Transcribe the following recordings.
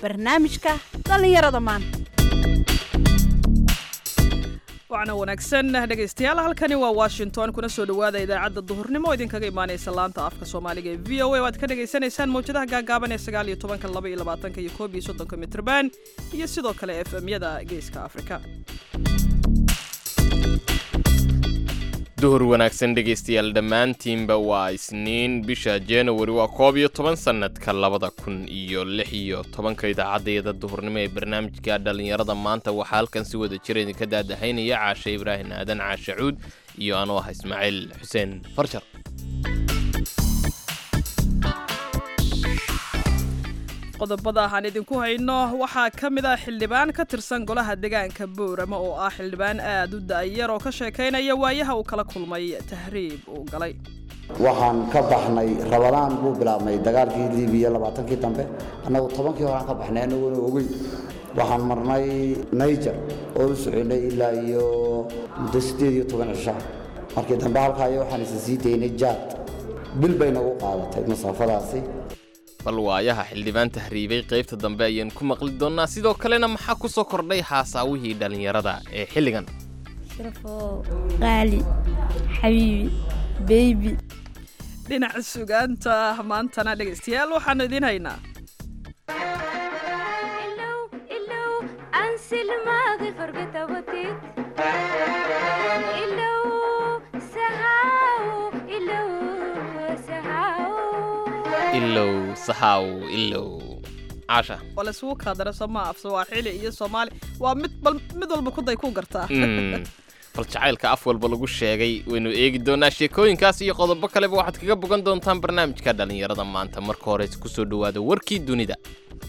barnaamijka dhallinyarada maanta wacna wanaagsan dhegaystayaal halkani waa washington kuna soo dhowaada idaacadda duhurnimo oo idinkaga imaanaysa laanta afka soomaaliga ee v o a waad ka dhagaysanaysaan mawjadaha gaagaaban ee sagaal iyo tobanka laba iyo labaatanka iyo koob iyo soddonka mitrban iyo sidoo kale f m-yada geeska afrika duhur wanaagsan dhegaystayaal dhammaantiinba waa isniin bisha januari waa koob iyo toban sannadka labada kun iyo lix iyo tobanka idaacaddayada duhurnimo ee barnaamijka dhallinyarada maanta waxaa halkan si wada jira idinka daadahaynaya caashe ibraahim aadan caashe cuud iyo anuu ah ismaaciil xuseen farjar qodobada aan idinku hayno waxaa ka mid ah xildhibaan ka tirsan golaha deegaanka boorama oo ah xildhibaan aad u da'yar oo ka sheekaynaya waayaha uu kala kulmay tahriib uu galay waxaan ka baxnay rabadaan buu bilaabmay dagaalkii libiya labaatankii dambe annagu tobankii horaan ka baxnay annagoona ogeyn waxaan marnay niger oo u soconay ilaa iyo muddo siddeed iyo toban cishaa markii dambe halkaayo waxaan isa sii daynay jaad bil bay nagu qaadatay masaafadaasi bal waayaha xildhibaan tahriibay qaybta dambe ayaan ku maqli doonnaa sidoo kalena maxaa ku soo kordhay haasaawihii dhallinyarada ee xilligan sharafoo qaali xabiibi beybi dhinaca sugaanta maantana dhegaystayaal waxaanu idiin haynaa ilow sahaw ilow caasha waa laysugu kaadara somaa af sawaaxili iyo soomaali waa mid bal mid walba kuday ku gartaa Mm. bal jacaylka af walba lagu sheegay waynu eegi doonaa sheekooyinkaas iyo qodobo kaleba waxaad kaga bogan doontaan barnaamijka dhallinyarada maanta marka hore ku soo dhowaada warkii dunida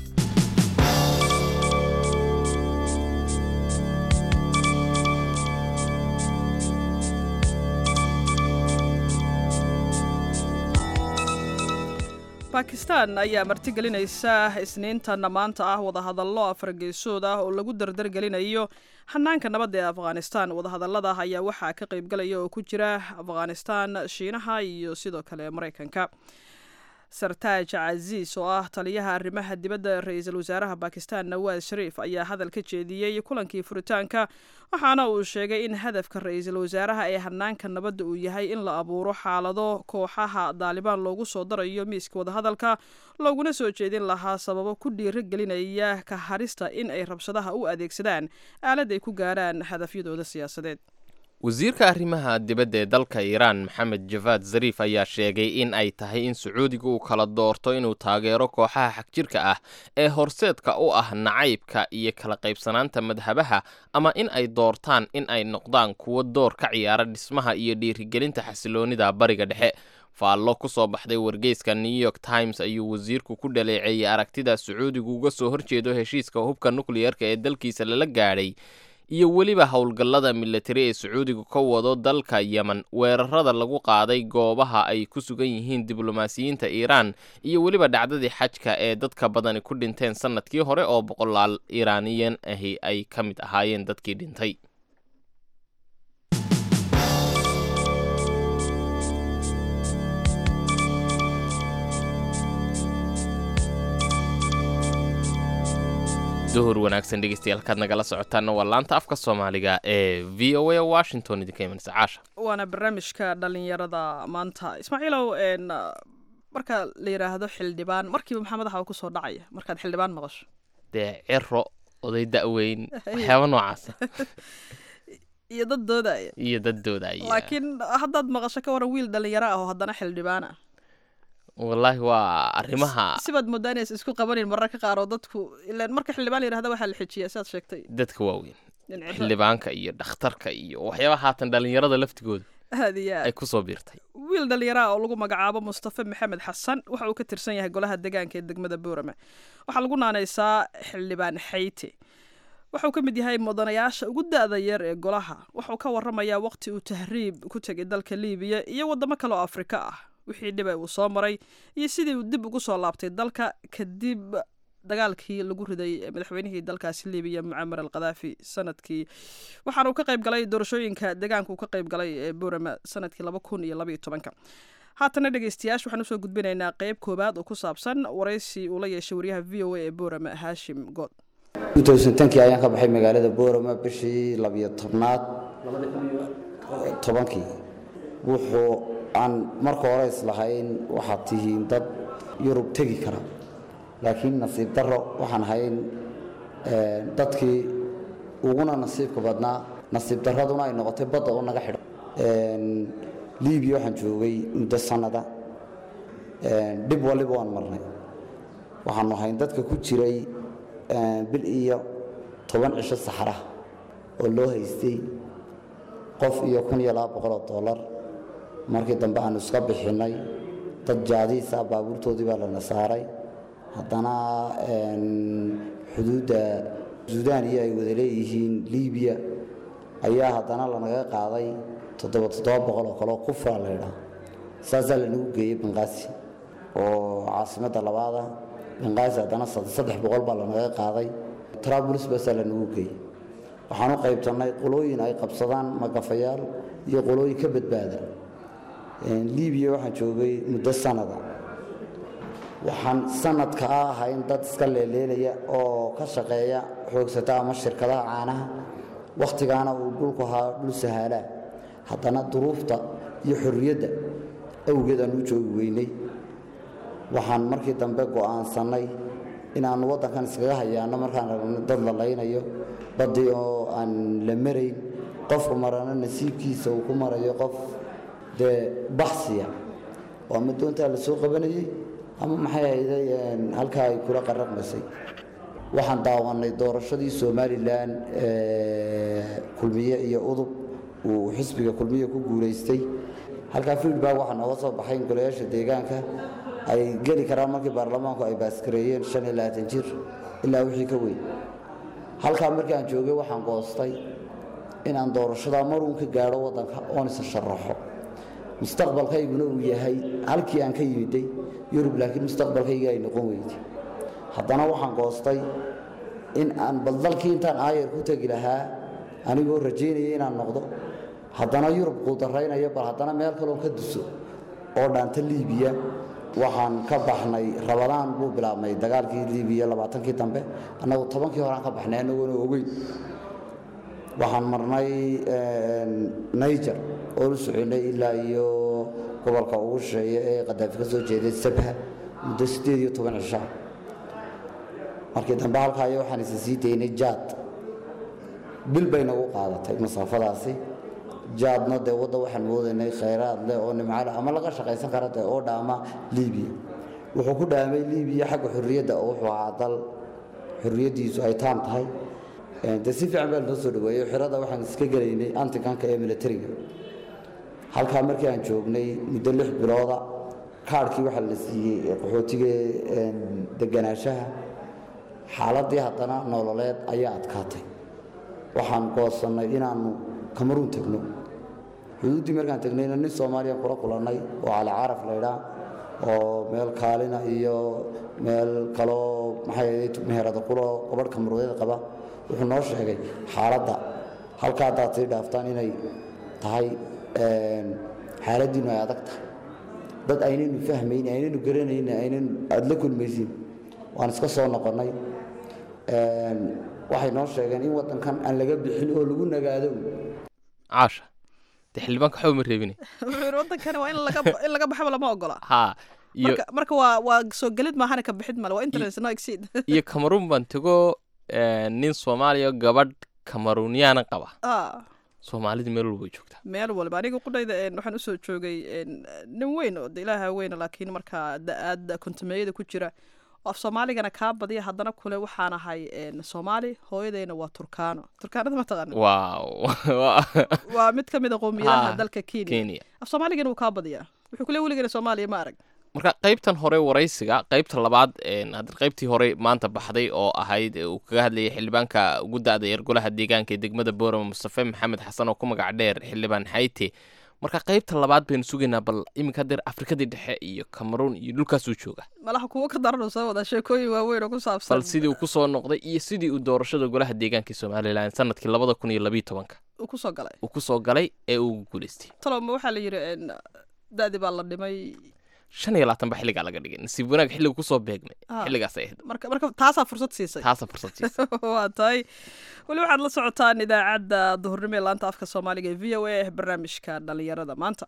bakistan ayaa martigelinaysa isniintanna maanta ah wadahadallo afargeesood ah oo lagu dardargelinayo hanaanka nabadda ee afghanistan wadahadallada ayaa waxaa ka qaybgalaya oo ku jira afghanistan shiinaha iyo sidoo kale maraykanka sartaaj casiis oo ah taliyaha arrimaha dibadda ra-iisul wasaaraha bakistan nawaas shariif ayaa hadal ka jeediyey kulankii furitaanka waxaana uu sheegay in hadafka ra-iisul wasaaraha ee hanaanka nabadda uu yahay in la abuuro xaalado kooxaha daalibaan loogu soo darayo miiska wadahadalka looguna soo jeedin lahaa sababo ku dhiiro gelinaya ka harista in ay rabshadaha u adeegsadaan aalad ay ku gaarhaan hadafyadooda siyaasadeed wasiirka arrimaha dibadda ee dalka iiraan maxamed javaad zariif ayaa sheegay in ay tahay in sacuudiga uu kala doorto inuu taageero kooxaha xagjirka ah ee horseedka u ah nacaybka iyo kala qaybsanaanta madhabaha ama in ay doortaan in ay noqdaan kuwo door ka ciyaara dhismaha iyo dhiirigelinta xasiloonida bariga dhexe faallo ku soo baxday wargeyska new york times ayuu wasiirku ku dhaleeceeyey aragtida sacuudigu uga soo horjeedo heshiiska hubka nukliyarka ee dalkiisa lala gaadhay iyo weliba howlgallada militari ee sacuudigu ka wado dalka yemen weerarada lagu qaaday goobaha ay ku sugan yihiin diblomaasiyiinta iiraan iyo weliba dhacdadii xajka ee dadka badani ku dhinteen sannadkii hore oo boqolaal iiraaniyan ahi ay ka mid ahaayeen dadkii dhintay duhur wanaagsan dhegeystayaal halkaad nagala socotaana waa laanta afka soomaaliga ee v o a washington idinka imanaysa caasha waana barnaamijka dhallinyarada maanta ismaaciilow n marka la yidhaahdo xildhibaan markiiba maxaa madaxa ku soo dhacaya markaad xildhibaan maqasho dee ciro oday da'weyn waxyaaba noocaasa iyo dad doodaya iyo dadooda ay laakiin haddaad maqasho ka waran wiil dhallinyaro ah oo haddana xildhibaan ah wallaahi waa arrimaha sibaad moodaa inays isku qabanin mararka qaar oo dadku ilaan marka xildhibaan la yidhahda waxaa la xejiyaa sidaad sheegtay dadka waaweyn in cibro- xildhibaanka iyo dhakhtarka iyo waxyaaba haatan dhallinyarada laftigooda aad iyo aad ay ku soo biirtay wiil dhallinyaro ah oo lagu magacaabo mustafa maxamed xasan waxa uu ka tirsan yahay golaha deegaanka ee degmada boorame waxaa lagu naanaysaa xildhibaan xayte wuxuu ka mid yahay mudanayaasha ugu da-da yar ee golaha wuxuu ka waramayaa waqti uu tahriib ku tegay dalka liibiya iyo wadamo kale oo afrika ah wixii dhiba uu soo maray iyo sidii uu dib ugu soo laabtay dalka kadib dagaalkii lagu riday madaxweynihii dalkaasi libiya mucamar al khadaafi sanadkii waxaana uu ka qayb galay doorashooyinka deegaanka uu ka qayb galay ee burama sanadkii laba kun iyo labaiyo tobanka haatana dhegeystayaasha waxaan usoo gudbinaynaa qeyb koowaad oo ku saabsan waraysi uu la yeeshay wariyaha v o a ee boorama haashim good kii ayaan ka baxay magaalada boorama bishii labiyo tobnaad tobankii wuxuu aan marka hore islahayn waxaad tihiin dad yurub tegi kara laakiin nasiib daro waxaan ahayn dadkii uguna nasiibka badnaa nasiib daraduna ay noqotay badda oo naga xidho libiya waxaan joogay muddo sanada dhib waliba waan marnay waxaanu ahayn dadka ku jiray bil iyo toban cisho saxaraha oo loo haystay qof iyo kun iyo laba boqoloo dollar markii dambe aanu iska bixinnay dad jaadiisa baabuurtoodii baa lana saaray haddana xuduudda suudaan iyo ay wada leeyihiin libiya ayaa haddana lanaga qaaday toddoba toddoba boqol oo kaleo kufraa la ydhaa saasaa lanagu geeyey banqaasi oo caasimadda labaada banqaasi haddana saddex boqol baa lanaga qaaday trabulus baasaa lanagu geeyey waxaan u qaybtannay qolooyin ay qabsadaan magafayaal iyo qolooyin ka badbaada libiya waxaan joogay muddo sanada waxaan sanadka a ahayn dad iska leeleelaya oo ka shaqeeya xoogsata ama shirkadaha caanaha wakhtigaana uu dhulku ahaa dhul sahaalaa haddana duruufta iyo xorriyadda awgeed aan u joogi weynay waxaan markii dambe go'aansannay inaannu waddankan iskaga hayaano markaan ragno dad la laynayo baddii oo aan la marayn qofku marana nasiibkiisa uu ku marayo qof dee baxsiya oo ama doontaa la soo qabanayey ama maxay hayday halkaa ay kula qaraqmaysay waxaan daawannay doorashadii somalilan kulmiye iyo udub uu xisbiga kulmiye ku guulaystay halkaa feedback waxaa nooga soo baxay in golayaasha deegaanka ay geli karaan markii baarlamaanku ay baaskareeyeen shan iyo labaatan jir ilaa wixii ka weyn halkaa markii aan joogay waxaan goostay inaan doorashadaa maruun ka gaadho waddanka oon isa sharaxo mustaqbalkayguna uu yahay halkii aan ka yimiday yurub laakiin mustaqbalkayga ay noqon weyday haddana waxaan goostay in aan baldalkii intaan aayar ku tegi lahaa anigoo rajaynaya inaan noqdo haddana yurub quudaraynayo bal haddana meel kaloon ka duso oo dhaanta liibiya waxaan ka baxnay rabadaan buu bilaabmay dagaalkii liibiya labaatankii dambe annagu tobankii horeaan ka baxnay annagoona ogeyn waxaan marnay niger oo u soconay ilaa iyo gobolka ugu shisheeye ee qadaafi ka soo jeeday sabha muddo siddeed iyo toban cishaa markii dambe halkaayo waxaan isa sii daynay jaad bil bay nagu qaadatay masaafadaasi jaadna dee wadda waxaan moodaynay khayraad leh oo nimcale ama laga shaqaysan kara dee oo dhaama liibiya wuxuu ku dhaamay liibiya xagga xorriyadda oo wuxuu ahaa dal xorriyaddiisu ay taam tahay de si fiican baa lanoo soo dhaweeyo xirada waxaan iska gelaynay antikanka ee militariga halkaa markii aan joognay muddo lix bilooda kaadhkii waxaa la siiyey qaxootiga deganaanshaha xaaladdii haddana nololeed ayaa adkaatay waxaan goosannay inaannu kamaruun tegno xuduuddii markaan tegnayna nin soomaaliya kula kulannay oo cali caraf laydhaa oo meel kaalina iyo meel kaloo maxay meherada kuloo gabadh kamaruudyada qaba wuxuu noo sheegay xaaladda halka haddaad sii dhaaftaan inay tahay xaaladdiinu ay adag tahay dad aynaynu fahmayn aynaynu garanayn aynaynu aada la kulmaysiin waan iska soo noqonnay waxay noo sheegeen in waddankan aan laga bixin oo lagu nagaado caasha dee xildhibaanka waxba ma reebine wuxuu yidhi waddankani waa in laga in laga baxaba lama ogola haa iyo marka marka waa waa soo gelid maahana ka bixid male waa internet no exceed iyo cameroon baan tego eh, nin soomaaliya gabadh camerooniyaana qaba ah soomaalida meel walba way joogtaa meel walba aniga qudhayda een, waxaan usoo joogay een, nin weyn oo de ilaaha weyna laakiin markaa da-aad kontumeeyada ku jira oo af soomaaligana kaa badiya haddana kule waxaan ahay een, soomaali hooyadeyna waa turkaano turkaanada ma taqaana waaw waa waa mid ka mid a qowmiyadaha Ah, dalka kenya kenya af soomaaligana wuu kaa badiyaa wuxuu kule weligana soomaaliya ma arag marka qaybtan hore waraysiga qaybta labaad een, hadda qaybtii hore maanta baxday oo ahayd ee uu kaga hadlayay xildhibaanka ugu da-da yar golaha deegaanka ee degmada boorama mustafe maxamed xasan oo ku magac dheer xildhibaan xayte marka qaybta labaad baynu sugaynaa bal iminka hadeer afrikadii dhexe iyo cameroon iyo dhulkaasuu jooga malaha kuwo ka daran oo soo wada sheekooyin waaweyn oo ku saabsan bal sidii uu kusoo noqday iyo sidii uu doorashada golaha deegaanka ee somalilan sanadkii labada kun iyo labiyo tobanka uu kusoo galay uu kusoo galay ee uu guuleystay talowma waxaa la yidhi een, da-di baa la dhimay shan iyo labaatan ba xilligaa laga dhigay nasiib wanaag xilliga kusoo beegmay Ah. xilligaas ay ahayd marka marka taasaa fursad siisay taasa fursad siisa waa tahay weli waxaad la socotaan idaacadda duhurnimo ee laanta afka soomaaliga ee v o a barnaamijka dhalinyarada maanta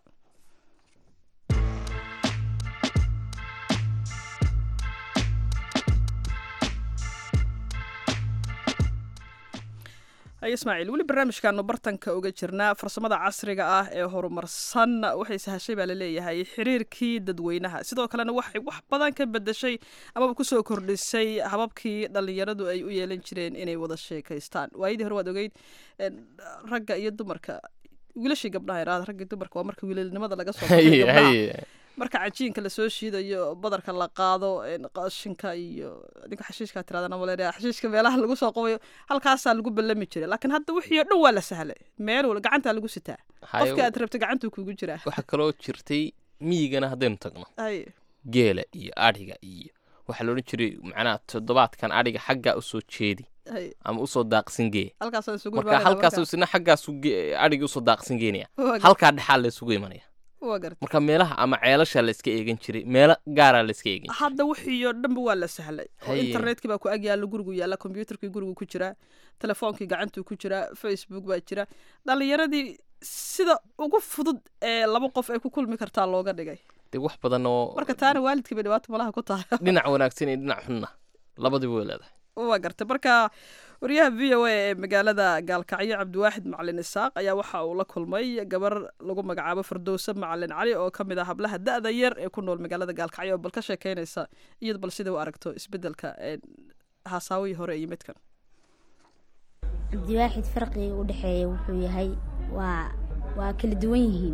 hay ismaaciil weli barnaamijkaanu bartanka uga jirnaa farsamada casriga ah ee horumarsan waxay sahashay baa laleeyahay xiriirkii dadweynaha sidoo kalena waxay wax badan ka bedeshay amaba kusoo kordhisay hababkii dhalinyaradu ay u yeelan jireen inay wada sheekaystaan waayadii hore waad ogeyd en, ragga iyo dumarka wiilashii gabdhaha iraada ragga iyo dumarka waa marka wiilalnimada laga soo baxay Haye, gabdhaha. haye. marka cajiinka lasoo shiidayo badarka la qaado en, qashinka iyo ninka xashiishkaa tiradan maleynaya xashiishka meelaha lagu soo qabayo halkaasaa lagu ballami jiray laakiin hadda wixii oo dhan waa la sahlay meel wal gacantaa lagu sitaa Haye, qofka aad rabta gacantuu kugu jiraa waxaa kaloo jirtay miyigana haddaynu tagno Haye. geela iyo adhiga iyo waxaa la odhan jiray macnaha toddobaadkan adhiga xaggaa usoo jeedi Haye. ama usoo daaqsin gee halkaasaan isugu marka imaanayna halkaasu marka. isna xaggaasu ge- adhiga usoo daaqsin geenaya Waa gar- halkaa dhexaa la isugu imanaya waa garta marka meelaha ama ceelasha la iska eegan jiray meelo gaaraa la iska eegan jiray hadda wixii oo dhanba waa la sahlay oo Haye. internetkii baa ku ag yaalla gurigu yaalla kombyuutarkii gurigu ku jiraa telefoonkii gacantuu ku jiraa facebook baa jira dhalinyaradii sida ugu fudud ee laba qof ay ku kulmi kartaa looga dhigay dee wax badan oo marka taana waalidkii bay dhibaato malaha ku tahay dhinac wanaagsan iyo dhinac xunna labadiba way leedahay waa gartay marka wariyaha v o a ee magaalada gaalkacyo cabdiwaaxid macalin isaaq ayaa waxa uu la kulmay gabar lagu magacaabo fardowse macalin cali oo ka mid ah hablaha da-da yar ee ku nool magaalada gaalkacyo oo bal ka sheekeynaysa iyad bal sida u aragto isbedelka ee haasaawihii hore iyo midkan cabdiwaaxid farqiga u dhexeeya wuxuu yahay waa waa kala duwan yihiin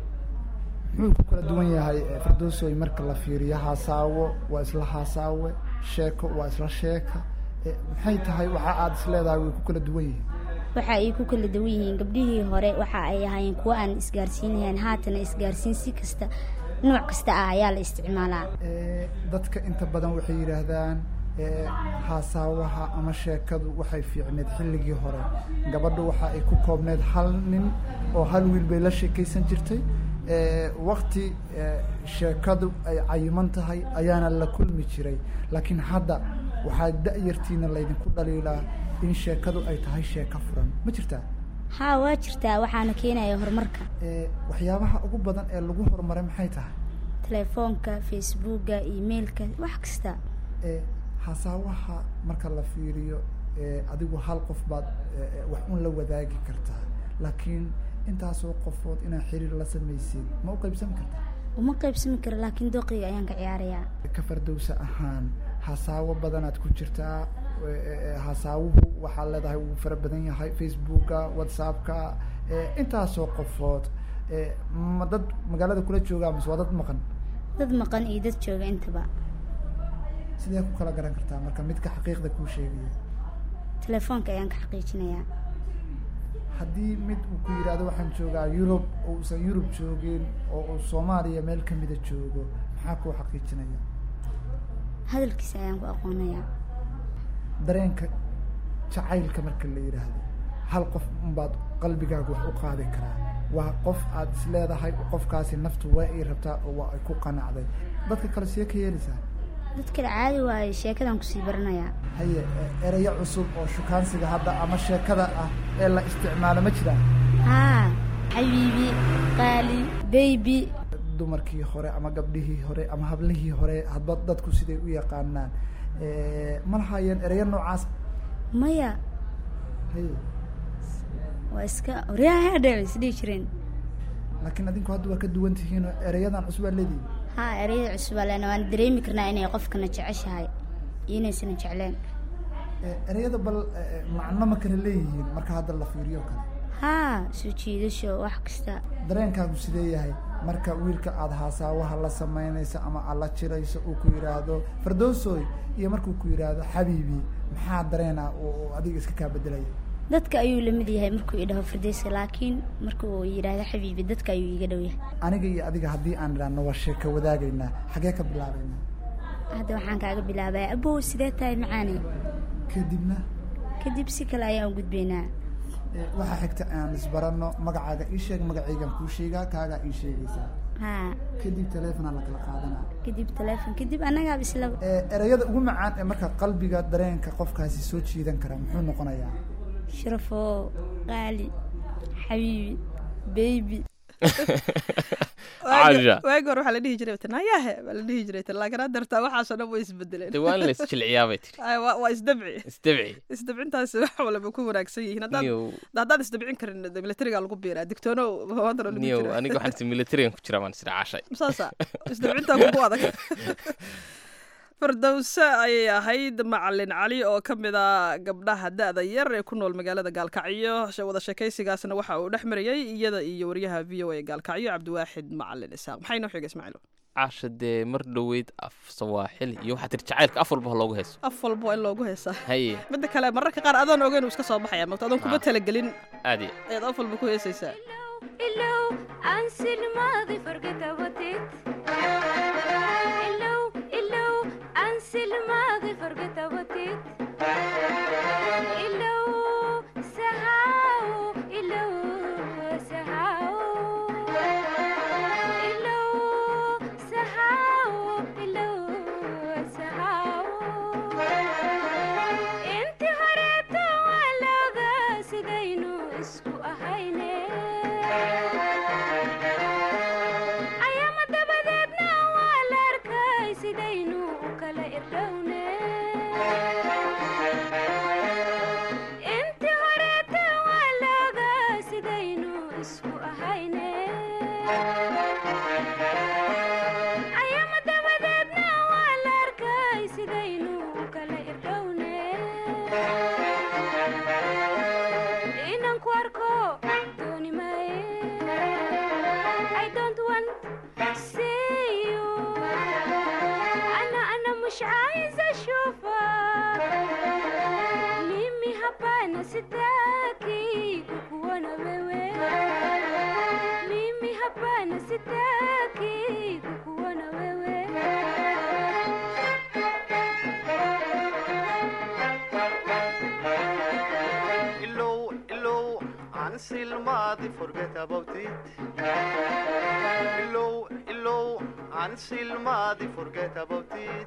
muxuu ku kala duwan yahay eh, firdowsoy marka la fiiriyo haasaawo waa isla haasaawe sheeko waa isla sheeka Eh, maxay tahay waxa aad is leedahay way ku kala duwan yihiin waxa ay ku kala duwan yihiin gabdhihii hore waxa ay ahaayeen kuwo aan isgaarsiinahayn haatana isgaarsiin si kasta nooc kasta ah ayaa la isticmaalaa Eh, dadka inta badan waxay yidhaahdaan eh, haasaawaha ama sheekadu waxay fiicneed xilligii hore gabadhu waxa ay ku koobneed hal nin oo hal wiil bay la sheekaysan jirtay Eh, wakti eh, sheekadu ay cayiman tahay ayaana la kulmi jiray laakiin hadda waxaa da-yartiina laydinku dhaliilaa in sheekadu ay tahay sheeko furan ma jirtaa haa waa jirtaa waxaana keenaya horumarka Eh, waxyaabaha ugu badan ee lagu horumaray maxay tahay telefoonka facebooka emailka wax kasta ee hasaawaha marka la fiiriyo ee adigu hal qof baad ee, ee, wax un la wadaagi kartaa laakiin intaasoo qofood inaad xiriir la samaysid ma u qaybsami kartaa uma qaybsami karo laakiin dooqiga ayaan ka ciyaarayaa ka fardowsa ahaan hasaawo badanaad ku jirtaa ee, ee, ee, hasaawuhu waxaa leedahay wuu fara badan yahay facebooka whatsappka ee, intaasoo qofood ee, ma dad magaalada kula joogaa mise waa dad maqan dad maqan iyo dad jooga intaba sidee ku kala garan kartaa marka midka xaqiiqda kuu sheegaya telefoonka ayaan ka xaqiijinayaa haddii mid uu ku yidhaahdo waxaan joogaa yurub oo uusan yurub joogin oo uu soomaaliya meel ka mida joogo maxaa kuu xaqiijinaya hadalkiisa ayaan ku aqoonayaa dareenka jacaylka marka la yidhaahdo hal qof unbaad qalbigaaga wax u qaadi karaa waa qof aad is leedahay qofkaasi naftu waa ay rabtaa oo waa ay ku qanacday dadka kale see ka yeelaysaa dad kale caadi waaye sheekadaan kusii baranayaa haye e- erayo cusub oo shukaansiga hadda ama sheekada ah ee la isticmaalo ma jiraan haa xabiibi qaali beybi dumarkii hore ama gabdhihii hore ama hablihii hore hadba dadku siday u yaqaanaan Eh, ma lahaayeen ereyo noocaas maya haye waa iska waryaha dheer isdhihi jireen laakiin adinku hadda waa ka duwan tihiin oo ereyadan cusub aad leedihin haa ereyada cusubaa leena waan dareemi karnaa inay qofkana jeceshahay iyo inaysana jecleen Eh, ereyada bal eh, eh, macno ma kala leeyihiin marka hadda la fiiriyo kale haa soo jiidasho wax kasta dareenkaagu sidee yahay marka wiilka aada haasaawaha la samaynayso ama aad la jirayso uu ku yidhaahdo fardowsoy iyo markuu ku yidhaahdo xabiibi maxaa dareena oo oo adiga iska kaa bedelaya dadka ayuu la mid yahay markuu idhaho fardeyska laakiin marka uu yidhaahdo xabiibi dadka ayuu iiga dhow yahay aniga iyo adiga haddii aan idhaahno waa sheeko wadaagaynaa xagee ka bilaabaynaa hadda waxaan kaaga bilaabaya abow sidee tahay macaane kadibna kadib si kale ayaan u gudbaynaa Eh, waxaa xigta aan isbaranno magacaaga ii sheeg magacaygaan kuu sheegaa kaagaa ii sheegaysaa haa kadib taleefonaa la kala qaadanaa kadib taleefon kadib annagaa isla Eh, erayada ugu macaan ee marka qalbiga dareenka qofkaasi soo jiidan kara muxuu noqonayaa sharafoo qaali xabiibi beybi Caasha. waagi hore waxaa la dhihi jiray tanayaahe baa la dhihi jiray tan laakiin hadda dartaa waxaasoo dhan way isbedeleen de waa in la isjilciyaa bay tiri Ay, waa waa isdabci isdabci isdabcintaasi wax walba ku wanaagsan yihiin haddaad niyow haddaad isdabcin karin de militariga lagu biiraa digtoono maantana lagu niyow jira aniga waxaan si militarigan ku jiraa baan isdha caashay saasa isdabcintaa kugu adag fardowse ayay ahayd macalin cali oo ka mid a gabdhaha da-da yar ee ku nool magaalada gaalkacyo she- wada sheekaysigaasna waxa uu dhex marayey iyada iyo wariyaha v o a gaalkacyo cabdiwaaxid macalin isaaq maxay noo xiga ismaaciilo caasha dee mar dhoweyd af sawaaxil iyo waxaa tiri jacaylka af walba ha loogu hayso af walba waa in loogu heesaa haye midda kale mararka qaar adoon ogeyn uu iska soo baxaya mogto adoon kuma Ah. talagelin aad iyo ayaad af walba ku heesaysaa Illow, ansil maadi forget about it. Illow, illow, ansil maadi forget about it. Illow, sahaw, illow, sahaw. Illow, sahaw, illow, sahaw. inti horeeto walooga sidaynu isku ahayne ayaama dabadeedna waa la arkay sidaynu u kala irdhowne inti horeeto walooga sidaynu isku ahayne ayaama dabadeedna waa la arkay sidaynu u kala irdhowne inaan ku arko dooni maaye I don't want see you أنا أنا مش عايزة أشوفك mimi hapana sitaki kukuona wewe mimi hapana sitaki kukuona wewe Illow, illow, until Madi forget about it. Illow, illow, until Madi forget about it.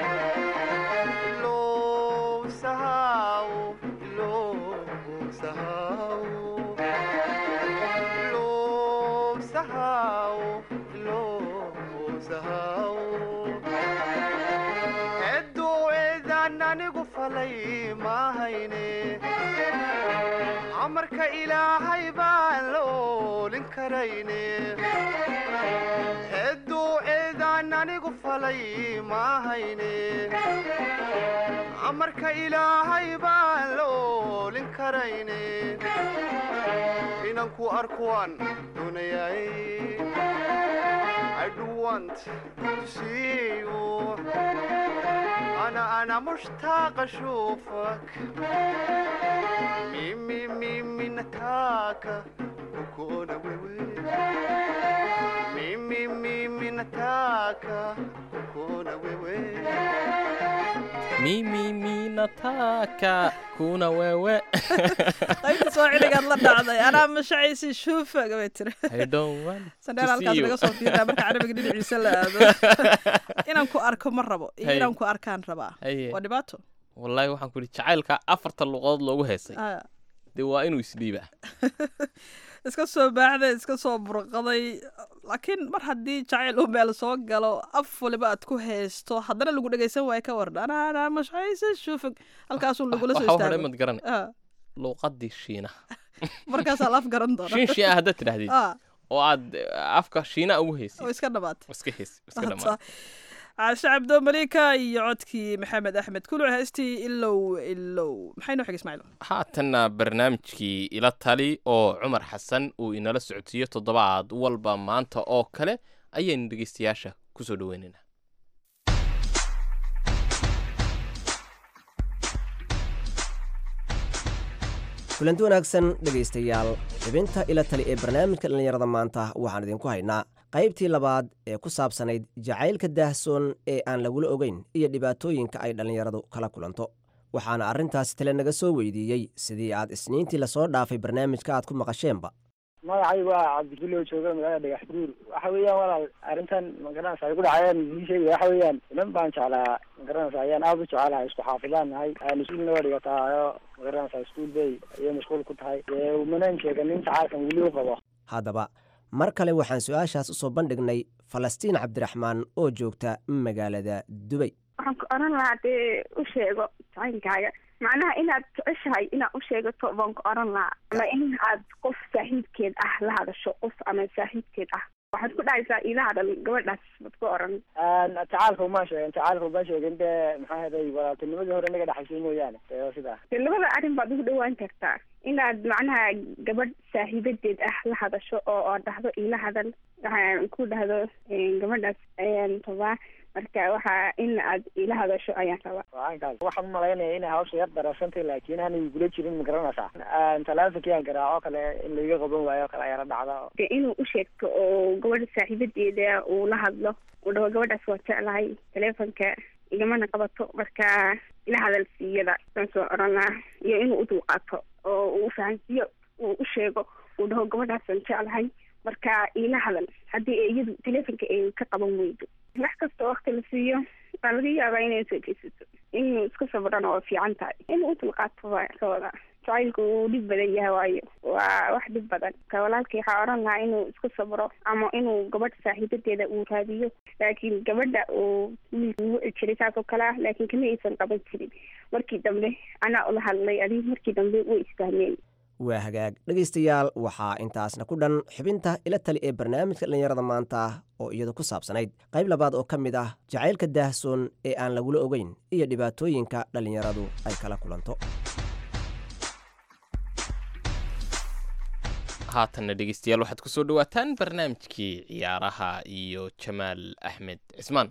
Illow, sahau, illow, sahau. Illow, sahau, illow, sahau. Eddoo eedaan anigu falay maahayne amarka ilaahay baan la oolin karayne edduu eedaan anigu falay maahayne amarka ilaahay baan la oolin karayne inaan ku arkuwaan doonayay I do want to see you أنا أنا مشتاق أشوفك ميمي ميمي نتاكا وكونا ويوي ميمي ميمي نتاكا وكونا ويوي mimi minataka kuna wewe qaybta soo ciligaad la dhacday anaa mashacaysi shuufa gabay tiri I don't want sandheer to halkaas see you. laga soo fiiraa marka carabiga dhinaciisa la aado inaan ku arko ma rabo iyo Haye. inaan ku arkaan rabaa Haye. waa dhibaato wallahi waxaan ku ihi jacaylka afarta luqadood loogu heesay Ah, dee waa inuu isdhiibaa iska soo baaxday iska soo burqaday laakiin mar haddii jacayl uu meel soo galo af waliba aad ku haysto haddana lagu dhegaysan waayo ka warda anaana mashaysa shufag halkaasuu lagula soo waxa hore istaago mad garan Ah, luuqadii shiinaha markaasaa la af garan doona shiin shiin ah haddaad tidhaahdid Ah, oo aad eh, afka shiina ugu oo heysay iska dhamaat iska heys iska dhamaa caashe cabdo malika iyo codkii maxamed axmed kuluc heestii ilow ilow maxay noo xigay ismaaciil haatanna barnaamijkii ila tali oo cumar xasan uu inala socodsiiyo toddobaad walba maanta oo kale ayaynu dhegeystayaasha kusoo dhaweynaynaa kulanti wanaagsan dhegaystayaal xibinta ila tali ee barnaamijka dhallinyarada maanta waxaan idinku haynaa qaybtii labaad ee ku saabsanayd jacaylka daahsoon ee aan lagula ogeyn iyo dhibaatooyinka ay dhallinyaradu kala kulanto waxaana arrintaasi tale naga soo weydiiyey sidii aad isniintii lasoo dhaafay barnaamijka aad ku maqasheenba magacaygu waa cabdifilo jooga magaalada dhagax buur waxa weeyaan walaal arrintan magaranaysa ay ku dhacayaan ii sheegaya waxa weeyaan inan baan jeclaa magaranaysa ayaan aada u jecelahay isku xaafidaan nahay mas-uulna waa dhigataayo magaranaysa iskuol bay ayay mashquul ku tahay dee umanaan sheeganin jacaalkan weli u qabo haddaba mar kale waxaan su-aashaas usoo bandhignay falastiin cabdiraxmaan oo joogta magaalada dubay waxaan ku oran lahaa dee u sheego jacaynkaaga macnaha inaad jeceshahay inaad u sheegato baan ku oran lahaa ama in aad qof saaxiibkeed ah la hadasho qof ama saaxiibkeed ah waxaad ku dhahaysaa ila hadal gabadhaas baad ku oran jacaalka uma sheegin jacaalka uma sheegin dee maxaa heday walaaltinimadii hore naga dhexaysay mooyaane dee sidaa dee labada arrin baad ugu dhawaan kartaa inaad macnaha gabadh saaxiibadeed ah la hadasho oo oo dhahdo ila hadal waxaan ku dhahdo gabadhaas ayaan rabaa marka waxa in aad ila hadasho ayaan rabaa waankaas waxaan umalaynaya inay hawsha yar darasantay laakiin aanay igula jirin ma garanaysaa talaafinkii aan garaaco kale in laiga qaban waayo o kale ayaa la dhacda de inuu u sheegto oo gabadha saaxiibadeeda uu la hadlo uu dhaho gabadhaas waa jeclahay teleefonka igamana qabato marka ila hadal siiyada saan soo oran lahaa iyo inuu u dulqaato oo uu fahansiiyo uu u sheego uu dhaho gabadhaasaan jeclahay marka ila hadal haddii iyadu teleefonka ay ka qaban weydo wax kasta wakti la siiyo waa laga yaabaa inay soo jeesato inuu iska sabrana waa fiican tahay inuu u dulqaato waa ka wada jacaylku wuu dhib badan yahay waayo waa wax dhib badan ka walaalkii waxaa odhan lahaa inuu isku sabro ama inuu gabadh saaxiibadeeda uu raadiyo laakiin gabadha uu wiilka ugu jiray saas oo kale ah laakiin kama aysan qaban jirin markii dambe anaa ula hadlay adig markii dambe way isfahmeen waa hagaag dhegaystayaal waxaa intaasna ku dhan xubinta ila tali ee barnaamijka dhallinyarada maanta oo iyadu ku saabsanayd qayb labaad oo ka mid ah jacaylka daahsoon ee aan lagula ogeyn iyo dhibaatooyinka dhallinyaradu ay kala kulanto haatanna dhegeystayaal waxaad ku soo dhowaataan barnaamijkii ciyaaraha iyo jamaal axmed cismaan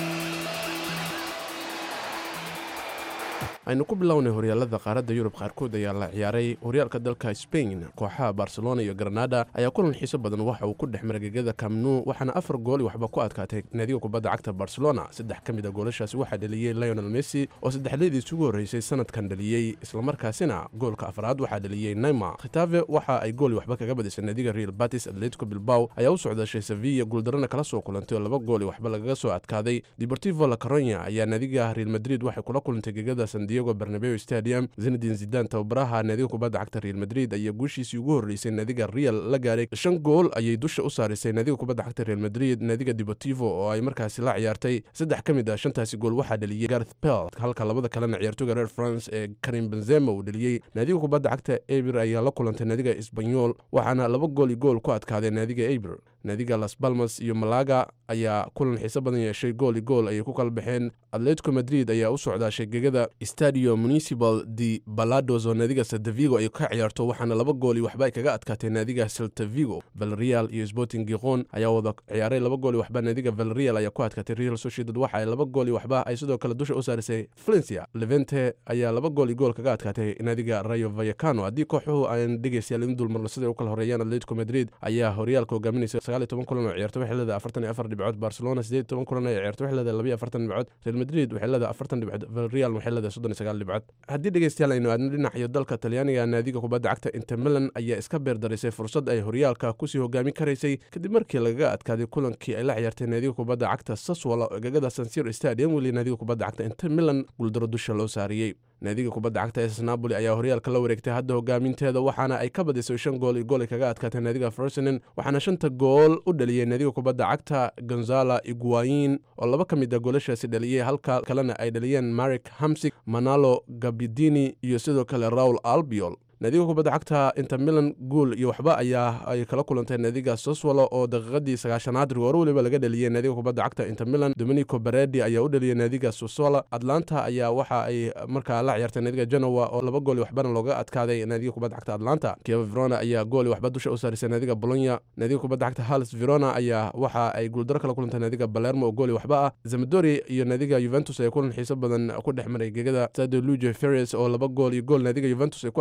aynu ku bilownay horyaalada qaaradda yurub qaarkood ayaa la ciyaaray horyaalka dalka sbain kooxaha barcelona iyo granada ayaa kulan xiiso badan waxa uu ku dhex maray gegada kamnu waxaana afar gooli waxba ku adkaatay naadiga kubadda cagta barcelona saddex ka mid a goolashaasi waxaa dheliyey lionel messi oo saddexleediis ugu horreysay sanadkan dheliyey islamarkaasina goolka afraad waxaa dheliyey neymar khitafe waxa ay gooli waxba kaga badisay naadiga real batis atletico bilbaw ayaa u socdashay sevilla guuldarana kala soo kulantay oo laba gooli waxba lagaga soo adkaaday deportivo la caronya ayaa naadiga real madrid waxay kula kulantay gegada sandiego bernabeo stadium zinadin zidan tababaraha naadiga kubadda cagta real madrid ayaa guushiisii ugu horreysay naadiga real la gaaray shan gool ayay dusha u saarisay naadiga kubadda cagta real madrid naadiga deportivo oo ay markaasi la ciyaartay saddex ka mid ah shantaasi gool waxaa dheliyey garth pelt halka labada kalena ciyaartooga reer france ee karim benzema uu dheliyey naadiga kubadda cagta eber ayaa la kulantay naadiga isbanyol waxaana laba gool iyo gool ku adkaaday naadiga eber naadiga las balmas iyo malaga ayaa kulan xiiso badan yeeshay gool i gool ayay ku kala baxeen atletico madrid ayaa u socdaashay gegada stadio municipal de balados oo naadiga seltavigo ay ka ciyaarto waxaana laba gool iyo waxba ay kaga adkaatay naadiga seltavigo valreal iyo sporting giqon ayaa wada ciyaaray laba gool iyo waxba naadiga valreal ayaa ku adkaatay real sociedad waxa ay laba gool iyo waxba ay sidoo kale dusha u saarisay valencia levente ayaa laba gool iyo gool kaga adkaatay naadiga rayo vayacano haddii kooxuhu aan dhegeystayaal in dulmarno siday u kala horeeyaan atletico madrid ayaa horyaalka hogaaminaysa sagaal iyo toban kulan oo ciyaarto waxay leedahay afartan iyo afar dhibcood barcelona sideed iyo toban kulan ay ciyaarto waxay leedahay laba iyo afartan dhibcood real madrid waxay leedahay afartan dhibcood valreal waxay leedahay soddon iyo sagaal dhibcood haddii dhegeystayaal aynu aadno dhinacayo dalka talyaaniga naadiga kubadda cagta inter milan ayaa iska beerdarisay fursad ay horyaalka kusii hogaami karaysay kadib markii lagaga adkaaday kulankii ay la ciyaartay naadiga kubadda cagta saswala oo gegada sansir stadium weli naadiga kubadda cagta inter milan guuldaro dusha loo saariyey naadiga kubadda cagta es napoli ayaa horyaalka la wareegtay hadda hogaaminteeda waxaana ay ka badisay shan gool iyo gool ay kaga adkaatay naadiga fersonen waxaana shanta gool u dhaliyey naadiga kubadda cagta gonzala iguayin oo laba ka mid a goolashaasi dhaliyey halka kalena ay dhaliyeen marik hamsig manalo gabidini iyo sidoo kale raul albiol naadiga kubadda cagta inter milan guul iyo waxba ayaa ay kala kulantay naadiga soswalo oo daqiiqadii sagaashanaad rigoor weliba laga dheliyey naadiga kubadda cagta inter milan dominico beredi ayaa u dheliyey naadiga soswala atlanta ayaa waxa ay markaa la ciyaartay naadiga genowa oo laba gool iyo waxbana looga adkaaday naadiga kubadda cagta atlanta kieva verona ayaa gool iyo waxba dusha u saarisay naadiga bolonya naadiga kubadda cagta halis verona ayaa waxa ay guuldaro kala kulantay naadiga balermo oo gool iyo waxba ah zamadori iyo naadiga juventus ayaa kulan xiiso badan ku dhex maray gegada stadio luge ferres oo laba gool iyo gool naadiga juventus ay ku adkaatay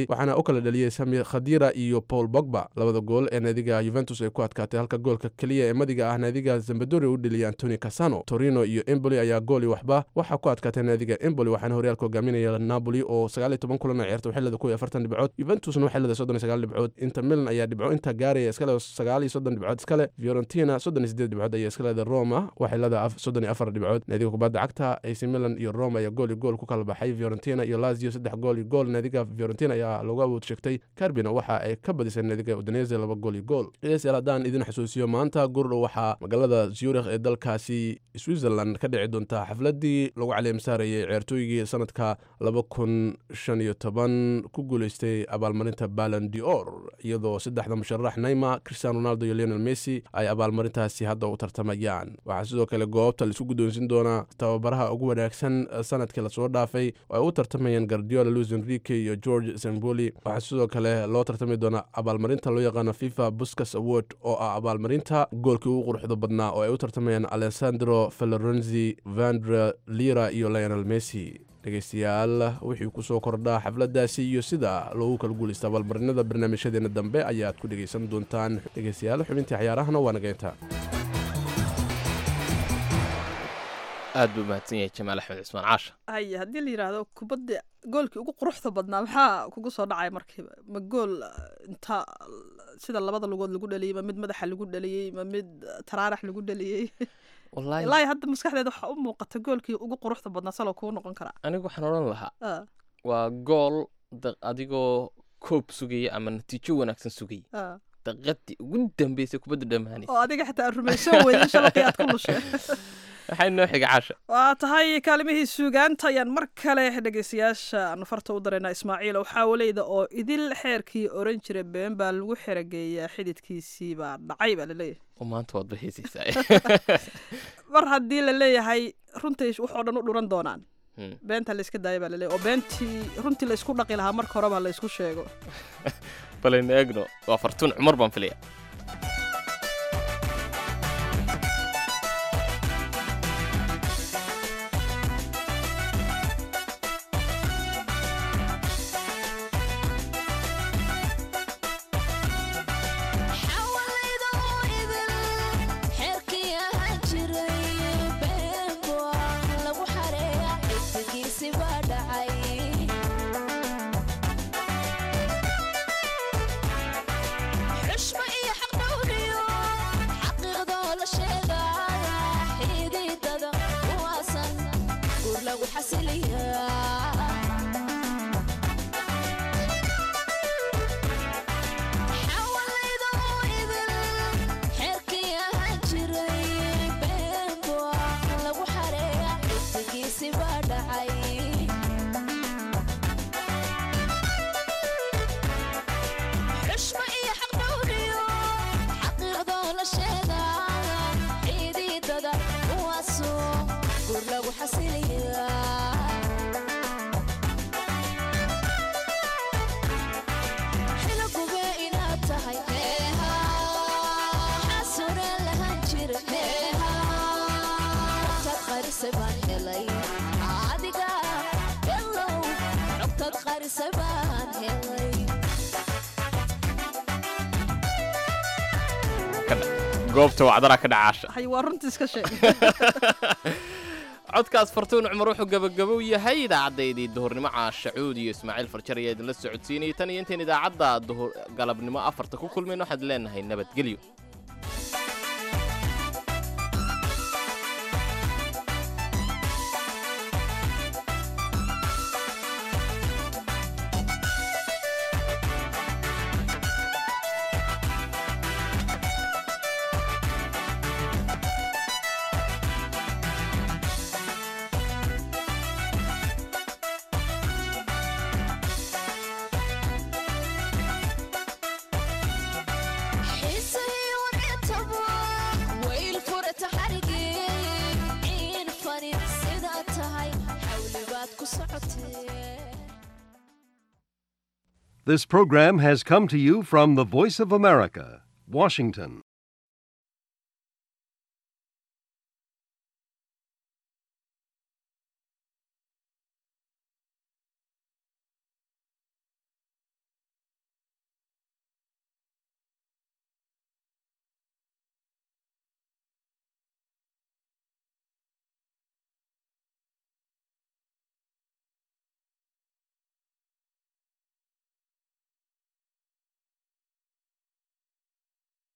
dhaliyey waxaana u kala dhaliyey sami khadira iyo paul bogba labada gool ee naadiga yuventus ay ku adkaatay halka goolka keliya ee madiga ah naadiga zambadori u dheliyay antoni casano torino iyo emboli ayaa gooli waxba waxaa ku adkaatay naadiga emboli waxaana horyaalka hogaaminaya napoli oo sagaal iyo toban kulan ay ciyaartay waxay leedahay kuw iyo afartan dhibcood juventusna waxay leedahay soddon iyo sagaal dhibcood inter milan ayaa dhibco inta gaaraya iska leedahay sagaal iyo soddon dhibcood iskale fiorentina soddon iyo sideed dhibcood ayaa iska leedahay roma waxay leedahay soddon iyo afar dhibcood naadiga kubadda cagta ac milan iyo roma ayaa gool iyo gool ku kala baxay fiorentina iyo lazio saddex gool iyo gool naadiga fiorentina ayaa lagu awood sheegtay carbina waxa ay ka badisay naadiga udinese laba gool iyo gool dhegeystayaal haddaan idin xusuusiyo maanta gurdhow waxaa magaalada zurich ee dalkaasi switzerland ka dhici doontaa xafladii lagu caleemsaarayay ciyaartooygii sanadka laba kun shan iyo toban ku guuleystay abaalmarinta balan dior iyadoo saddexda musharax naima cristiano ronaldo iyo leonel messi ay abaalmarintaasi hadda u tartamayaan waxaa sidoo kale goobta laisku guddoonsin doonaa tababaraha ugu wanaagsan sanadkii lasoo dhaafay oo ay u tartamayaan gardiola luis enrique iyo george samboli waxaa sidoo kale loo tartami doonaa abaalmarinta loo yaqaano fifa buscas award oo ah abaalmarinta goolkii ugu quruxda badnaa oo ay u tartamayaan alessandro felorenzi vandre lira iyo lionel messi dhegeystayaal wixii kusoo kordhaa xafladaasi iyo sida loogu kala guulaysta abaalmarinada barnaamijyadeena dambe ayaad ku dhegeysan doontaan dhegeystayaal xubintii cayaarahana waa nageynta aad buu mahadsan yahay jamaal axmed cismaan caasha haya haddii la yidhaahdo kubadda goolkii ugu quruxda badnaa maxaa kugu soo dhacay markiiba ma gool inta sida labada lugood lagu dhaliyey ma mid madaxa lagu dhaliyey ma mid taraarax lagu dhaliyey ilaahi hadda maskaxdeeda waxaa u muuqata goolkii ugu quruxda badnaa saloo kuu noqon karaa anigu waxaan odhan lahaa waa gool adigoo koob sugaya ama natiijo wanaagsan sugaya daqiiqadii ugu dambeysay kubadda dhammaanaysa oo adiga xitaa aad rumaysan weyday shabaqii aad ku lushay waxay noo xiga caasha waa tahay kaalimihii suugaanta ayaan mar kale dhegeystayaasha aanu farta u daraynaa ismaaciil xaawaleyda oo idil xeerkii oran jira been baa lagu xerageeyaa xididkiisii baa dhacay baa laleeyahay maanta waad bahaysiisaa mar haddii la leeyahay runtii waxoo dhan u dhuran doonaan beenta layska daaya baa laleeyahy oo beentii runtii laysku dhaqi lahaa marka horeba laysku sheego balaynu eegno waa fartuun cumar baan filaya goobta wacdara ka dhacaasha hay waa runtii iska sheeg codkaas fartuun cumar wuxuu gabagabow yahay idaacaddayadii duhurnimo caasha cuud iyo ismaaciil farjar ayaa idinla socodsiinayay tan iyo intayn idaacadda duhur galabnimo afarta ku kulmayn waxaad leenahay nabadgelyo This program has come to you from the Voice of America, Washington.